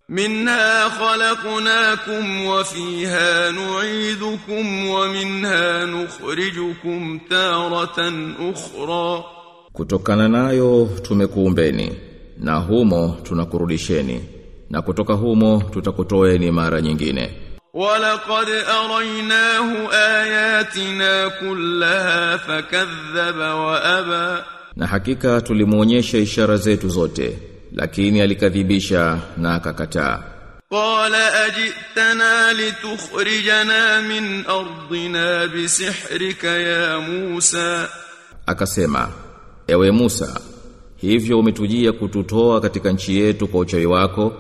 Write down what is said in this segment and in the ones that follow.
منها خلقناكم وفيها نعيدكم ومنها نخرجكم تارة أخرى Kutokana nayo tumekuumbeni na humo tunakurudisheni na kutoka humo tutakutoeni mara nyingine. ولقد أريناه آياتنا كلها فكذب وأبى Na hakika tulimuonyesha ishara zetu zote lakini alikadhibisha na akakataa. قال أجئتنا لتخرجنا من أرضنا بسحرك يا موسى Akasema, ewe Musa, hivyo umetujia kututoa katika nchi yetu kwa uchawi wako,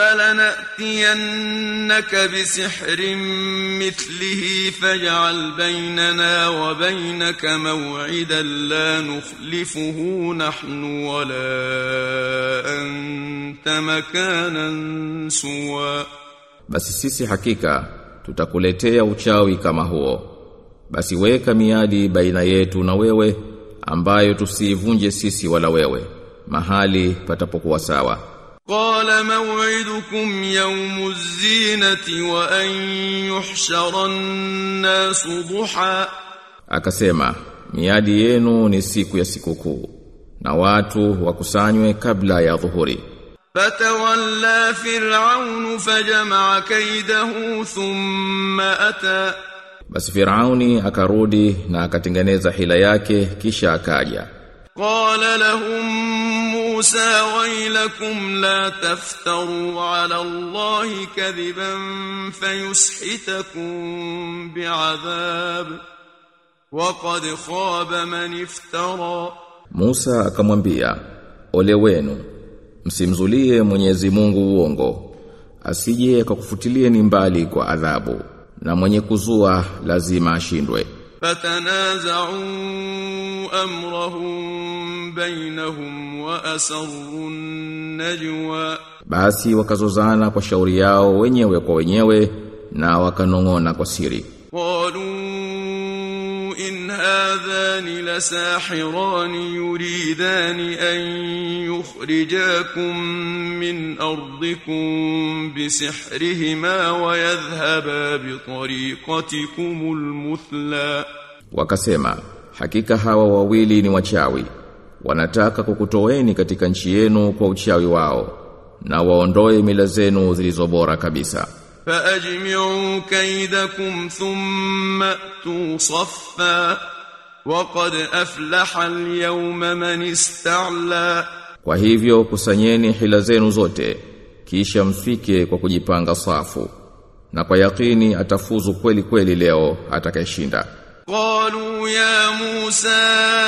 فلنأتينك بسحر مثله فاجعل بيننا وبينك موعدا لا نخلفه نحن ولا أنت مكانا سوى basi sisi hakika tutakuletea uchawi kama huo. Basi weka miadi baina yetu na wewe ambayo tusiivunje sisi wala wewe, mahali patapokuwa sawa. قال موعدكم يوم الزينة وأن يحشر الناس ضحى Akasema, miadi yenu ni siku ya sikukuu na watu wakusanywe kabla ya dhuhuri. فتولى فرعون فجمع كيده ثم أتى Basi Firauni akarudi na akatengeneza hila yake kisha akaja. قال لهم موسى ويلكم لا تفتروا على الله كذبا فيسحتكم بعذاب وقد خاب من افترى Musa akamwambia, "Ole wenu, msimzulie Mwenyezi Mungu uongo, asije akakufutilie ni mbali kwa adhabu, na mwenye kuzua lazima ashindwe." فتنازعوا أمرهم بينهم وأسروا النجوى Basi wakazozana kwa shauri yao wenyewe kwa wenyewe na wakanong'ona kwa siri. قالوا إن هذان لساحران يريدان أن يخرجاكم من أرضكم بسحرهما ويذهبا بطريقتكم المثلى Wakasema, hakika hawa wawili ni wachawi. Wanataka kukutoeni katika nchi yenu kwa uchawi wao na waondoe mila zenu zilizobora kabisa. فأجمعوا كيدكم ثم أتوا صفا وقد أفلح اليوم من استعلى Kwa hivyo kusanyeni hila zenu zote kisha mfike kwa kujipanga safu na kwa yakini atafuzu kweli kweli leo atakayeshinda. قالوا يا موسى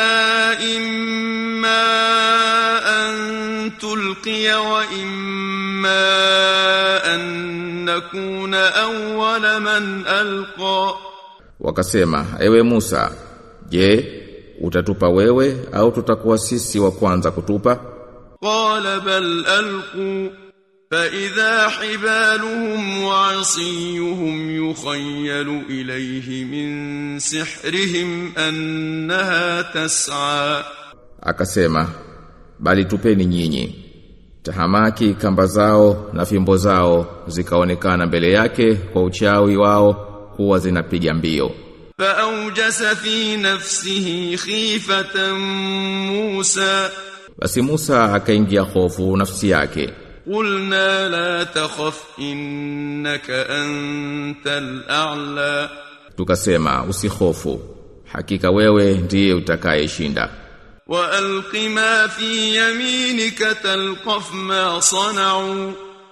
إما أن تلقي وإما أن نكون أول من ألقى Wakasema, ewe Musa, je, utatupa wewe au tutakuwa sisi wa kwanza kutupa? قال بل ألقوا فإذا حبالهم وعصيهم يخيل إليه من سحرهم أنها تسعى Akasema, bali tupeni nyinyi. Tahamaki kamba zao na fimbo zao zikaonekana mbele yake kwa uchawi wao kuwa zinapiga mbio. فأوجس في نفسه خيفة موسى Basi Musa akaingia hofu nafsi yake. قلنا لا تخف إنك أنت الأعلى Tukasema usihofu. Hakika wewe ndiye utakayeshinda. وألق ما في يمينك تلقف ما صنعوا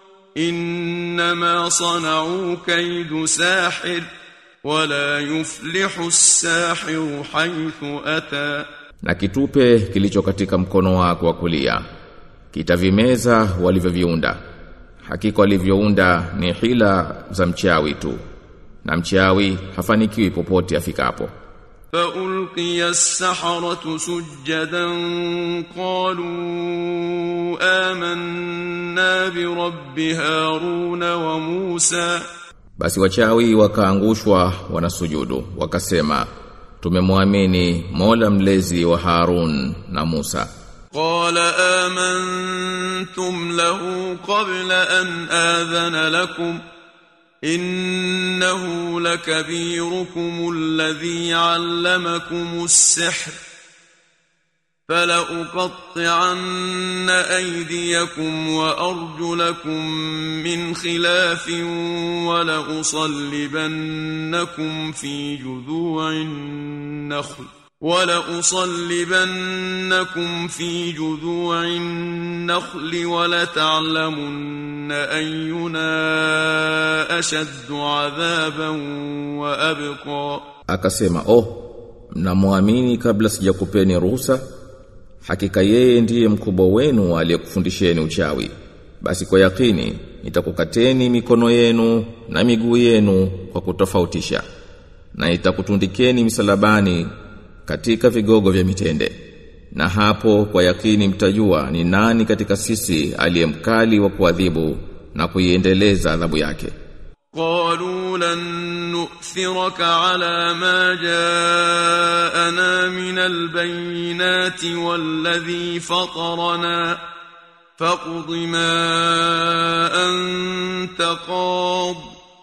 إنما صنعوا كيد ساحر ولا يفلح الساحر حيث أتى Na kitupe kilicho katika mkono wako wa kulia. Kitavimeza walivyoviunda. Hakika walivyounda ni hila za mchawi tu. Na mchawi hafanikiwi popote afikapo. فألقي السحرة سجدا قالوا آمنا برب هارون وموسى Basi wachawi wakaangushwa wanasujudu wakasema tumemwamini Mola mlezi wa Harun na Musa قال آمنتم له قبل أن آذن لكم إنه لكبيركم الذي علمكم السحر فلأقطعن أيديكم وأرجلكم من خلاف ولأصلبنكم في جذوع النخل ولأصلبنكم في جذوع النخل ولتعلمن أينا أشد عذابا وأبقى Akasema, "Oh, mnamwamini kabla sijakupeni ruhusa? Hakika yeye ndiye mkubwa wenu aliyekufundisheni uchawi. Basi kwa yakini nitakukateni mikono yenu na miguu yenu kwa kutofautisha. Na nitakutundikeni misalabani katika vigogo vya mitende. Na hapo kwa yakini mtajua ni nani katika sisi aliyemkali wa kuadhibu na kuiendeleza adhabu yake. قالوا لن نؤثرك على ما جاءنا من البينات والذي فطرنا فاقض ما أنت قاض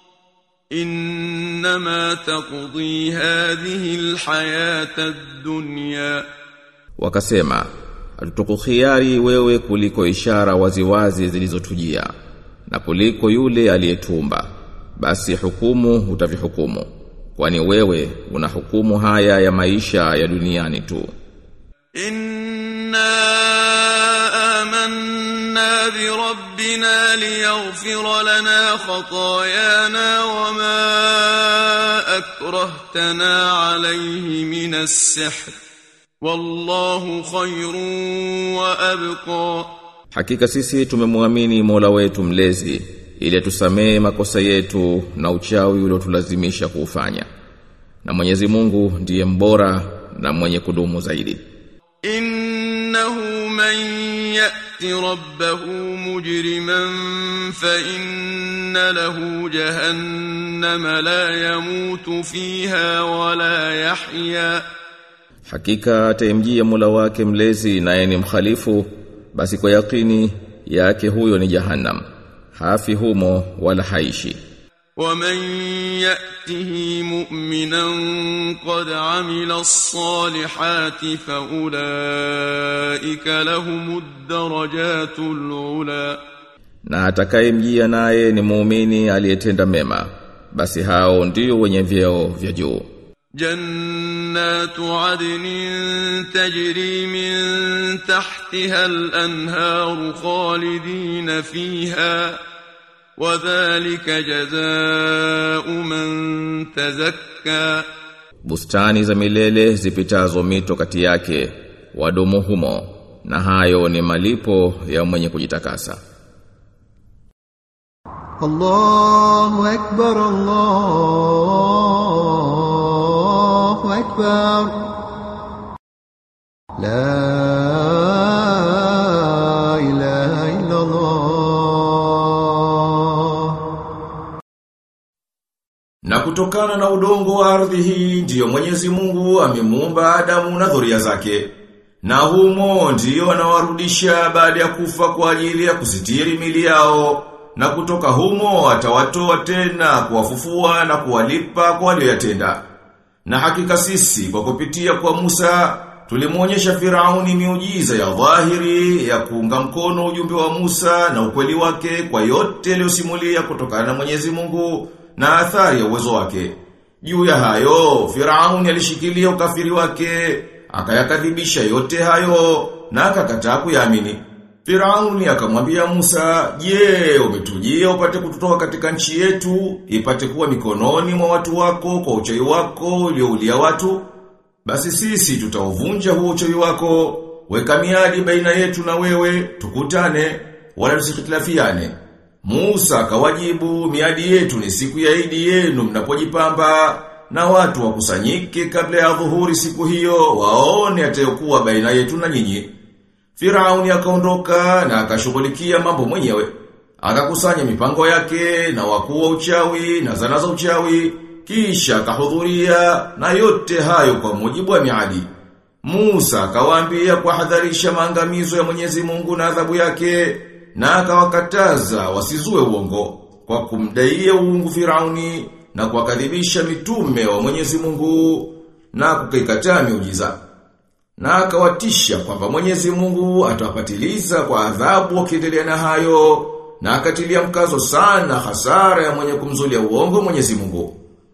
إنما تقضي هذه الحياة الدنيا Wakasema, hatutukukhiari wewe kuliko ishara waziwazi zilizotujia na kuliko yule aliyetumba. Basi hukumu utavihukumu. Kwani wewe una hukumu haya ya maisha ya duniani tu. إنا آمنا بربنا ليغفر لنا خطايانا وما أكرهتنا عليه من السحر والله خير وأبقى Hakika sisi tumemwamini Mola wetu mlezi ili tusamee makosa yetu na uchawi uliotulazimisha kuufanya. Na Mwenyezi Mungu ndiye mbora na mwenye kudumu zaidi. إنه من يأت ربه مجرما فإن له جهنم لا يموت فيها ولا يحيا Hakika atamjia Mola wake mlezi naye ni mkhalifu basi kwa yakini yake huyo ni Jahannam. Hafi humo wala haishi. ومن يأته مؤمنا قد عمل الصالحات فأولئك لهم الدرجات العلى Na atakayemjia naye ni muumini aliyetenda mema basi hao ndio wenye vyeo vya juu. جنات عدن تجري من تحتها الأنهار خالدين فيها وذلك جزاء من تزكى Bustani za milele zipitazo mito kati yake wadumu humo na hayo ni malipo ya mwenye kujitakasa. الله أكبر الله أكبر لا إله إلا الله Na kutokana na udongo wa ardhi hii ndiyo Mwenyezi Mungu amemuumba Adamu na dhuria zake. Na humo ndiyo anawarudisha baada ya kufa kwa ajili ya kusitiri mili yao. Na kutoka humo atawatoa tena kuwafufua na kuwalipa kwa walioyatenda. Na hakika sisi kwa kupitia kwa Musa tulimuonyesha Firauni miujiza ya dhahiri ya kuunga mkono ujumbe wa Musa na ukweli wake kwa yote aliyosimulia kutokana na Mwenyezi Mungu na athari ya uwezo wake. Juu ya hayo, Firauni alishikilia ukafiri wake, akayakadhibisha yote hayo na akakataa kuyaamini. Firauni akamwambia Musa, "Je, umetujia upate kututoa katika nchi yetu, ipate kuwa mikononi mwa watu wako kwa uchawi wako ulioulia watu? Basi sisi tutauvunja huo uchawi wako, weka miadi baina yetu na wewe, tukutane, wala tusikhitilafiane." Musa akawajibu, "Miadi yetu ni siku ya Idi yenu mnapojipamba." Na watu wakusanyike kabla ya dhuhuri siku hiyo waone atayokuwa baina yetu na nyinyi. Firauni akaondoka na akashughulikia mambo mwenyewe. Akakusanya mipango yake na wakuu wa uchawi na zana za uchawi, kisha akahudhuria na yote hayo kwa mujibu wa miadi. Musa akawaambia kuhadharisha maangamizo ya Mwenyezi Mungu na adhabu yake na akawakataza wasizue uongo kwa kumdaia uungu Firauni na kuwakadhibisha mitume wa Mwenyezi Mungu na kukaikataa miujiza. Na akawatisha kwamba Mwenyezi Mungu atawapatiliza kwa adhabu wakiendelea na hayo na akatilia mkazo sana hasara ya mwenye kumzulia uongo Mwenyezi Mungu.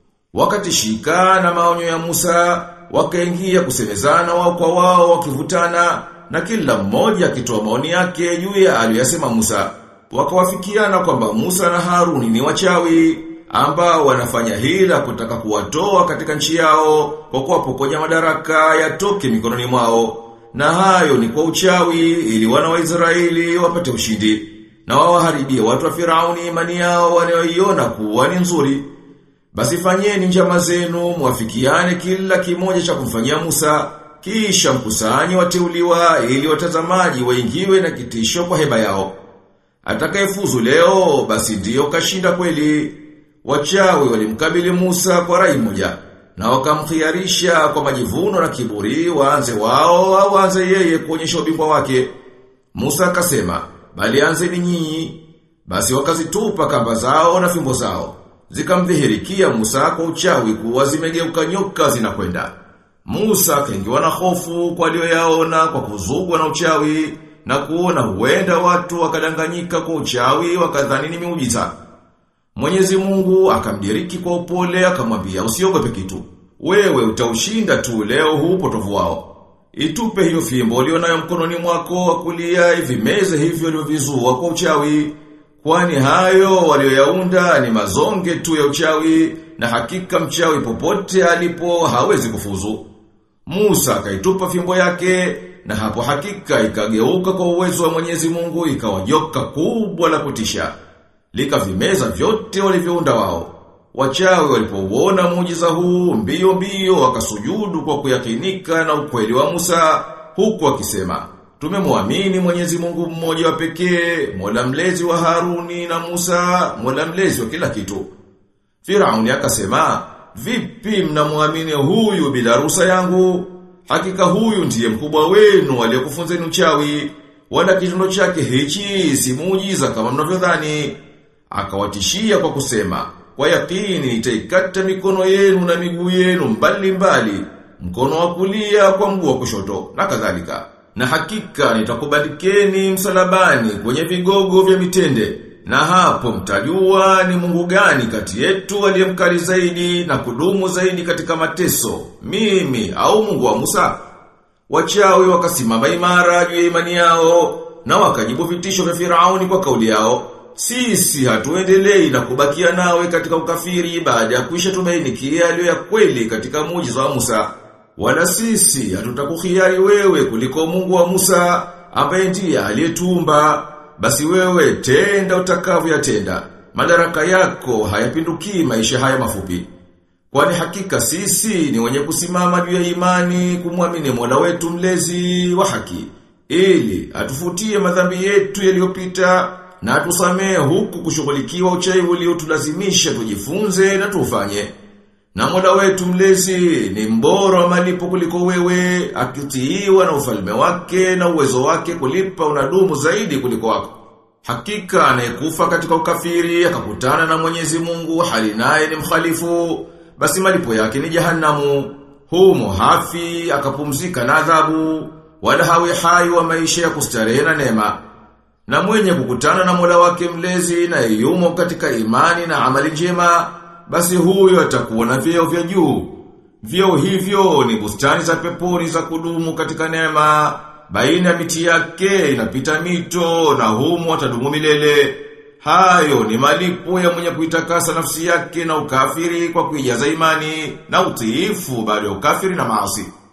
Wakatishika na maonyo ya Musa, wakaingia kusemezana wao kwa wao wakivutana na kila mmoja akitoa maoni yake juu ya aliyosema Musa. Wakawafikiana kwamba Musa na Haruni ni wachawi ambao wanafanya hila kutaka kuwatoa katika nchi yao kwa kuwapokonya madaraka yatoke mikononi mwao. Na hayo ni kwa uchawi ili wana wa Israeli wapate ushindi na wawaharibie watu wa Firauni imani yao wanayoiona kuwa ni nzuri. Basi fanyeni njama zenu mwafikiane kila kimoja cha kumfanyia Musa kisha mkusanyi wateuliwa ili watazamaji waingiwe na kitisho kwa heba yao. Atakayefuzu leo basi ndiyo kashinda kweli. Wachawi walimkabili Musa kwa rai moja na wakamkhiarisha kwa majivuno na kiburi waanze wao au waanze yeye kuonyesha ubingwa wake. Musa akasema, bali anzeni nyinyi. Basi wakazitupa kamba zao na fimbo zao. Zikamdhihirikia Musa kwa uchawi kuwa zimegeuka nyoka zinakwenda. Musa akaingiwa na hofu kwa aliyoyaona kwa kuzugwa na uchawi na kuona huenda watu wakadanganyika kwa uchawi wakadhani ni miujiza. Mwenyezi Mungu akamdiriki kwa upole akamwambia usiogope kitu. Wewe utaushinda tu leo huu potovu wao. Itupe hiyo fimbo ulionayo mkononi mwako wa kulia ivimeze hivyo ulivyovizua kwa uchawi. Kwani hayo walioyaunda ni mazonge tu ya uchawi na hakika mchawi popote alipo hawezi kufuzu. Musa akaitupa fimbo yake na hapo hakika ikageuka kwa uwezo wa Mwenyezi Mungu ikawa joka kubwa la kutisha. Likavimeza vyote walivyounda wao. Wachawi walipouona muujiza huu mbio mbio wakasujudu kwa kuyakinika na ukweli wa Musa huku wakisema Tumemwamini Mwenyezi Mungu mmoja wa pekee, Mola mlezi wa Haruni na Musa, Mola mlezi wa kila kitu. Firauni akasema, "Vipi mnamwamini huyu bila ruhusa yangu? Hakika huyu ndiye mkubwa wenu aliyekufunzeni uchawi, wala kitendo chake hichi si muujiza kama mnavyodhani." Akawatishia kwa kusema, "Kwa yakini nitaikata mikono yenu na miguu yenu mbali mbali, mkono wa kulia kwa mguu wa kushoto na kadhalika." Na hakika nitakubandikeni msalabani kwenye vigogo vya mitende. Na hapo mtajua ni Mungu gani kati yetu aliyemkali zaidi na kudumu zaidi katika mateso, mimi au Mungu wa Musa. Wachawi wakasimama imara juu ya imani yao na wakajibu vitisho vya Firauni kwa kauli yao. Sisi hatuendelei na kubakia nawe katika ukafiri baada ya kuisha tumainikia aliyo ya kweli katika muujiza wa Musa. Wala sisi hatutakukhiari wewe kuliko Mungu wa Musa ambaye ndiye aliyetumba. Basi wewe tenda utakavyoyatenda. Madaraka yako hayapindukii maisha haya mafupi. Kwani hakika sisi ni wenye kusimama juu ya imani kumwamini Mola wetu mlezi wa haki ili atufutie madhambi yetu yaliyopita na atusamee huku kushughulikiwa uchawi uliotulazimisha tujifunze na tufanye. Na mola wetu mlezi ni mbora wa malipo kuliko wewe, akitiiwa na ufalme wake na uwezo wake kulipa unadumu zaidi kuliko wako. Hakika anayekufa katika ukafiri akakutana na Mwenyezi Mungu hali naye ni mkhalifu, basi malipo yake ni jahanamu. Humo hafi akapumzika na adhabu, wala hawi hai wa maisha ya kustarehe na neema. Na mwenye kukutana na mola wake mlezi na yumo katika imani na amali njema, basi huyo atakuwa na vyeo vya juu. Vyeo hivyo ni bustani za peponi za kudumu katika neema, baina ya miti yake inapita mito na humo atadumu milele. Hayo ni malipo ya mwenye kuitakasa nafsi yake na ukafiri kwa kuijaza imani na utiifu baada ya ukafiri na maasi.